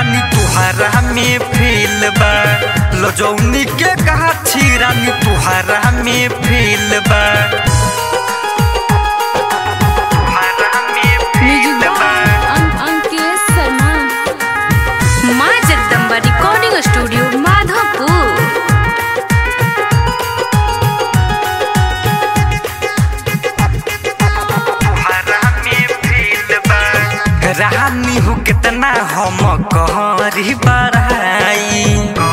रानी तुहारा में फेल बा लजौनी के गाछी रानी तुहारा में फेल बा तुहारा में म्यूजिक फेल बा अं- अंकित शर्मा माँ जगदम्बा रिकॉर्डिंग स्टूडियो माधोपुर रानी हो कितना हम कहरी बढ़ाई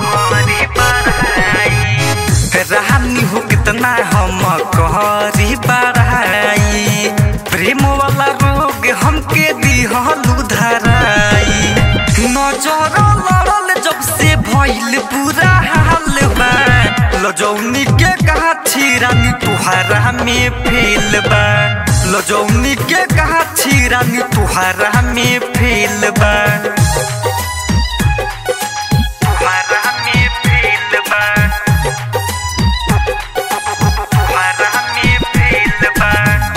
रानी हो कितना हम कहरी बढ़ाई प्रेम वाला रोग हमके दिहलू धराई नजर लड़ल जब से भइल पूरा हाल बा लजौनी के गाछी रानी तुहारा में फेल बा लजौनी के गाछी रानी तुहारा में फेल बा तुहारा में फेल बा तुहारा में फेल बा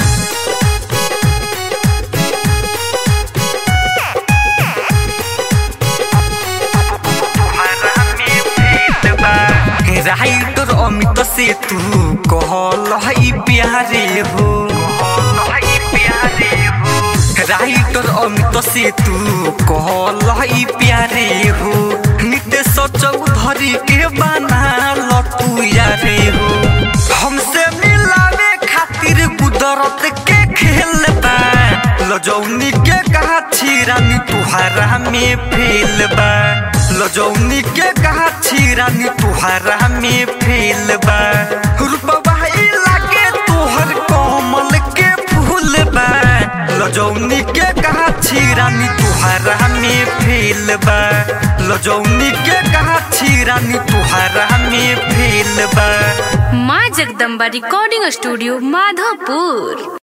राइटर अमित से तू कहल है प्यारे हो राइटर अमित से तू कहल है प्यारे हो नितेश चौधरी के बना तू यारे हो हमसे मिलावे खातिर कुदरत के खेल बा लजौनी के गाछी रानी तुहारा में फेल बा लजौनी के गाछी रानी तुहारा में फेल बा रूपवा लागे तोहर कमल के फूल बा लजौनी के गाछी रानी तुहारा में फेल बा लजौनी के गाछी रानी तुहारा में फेल बा माँ जगदम्बा रिकॉर्डिंग स्टूडियो माधोपुर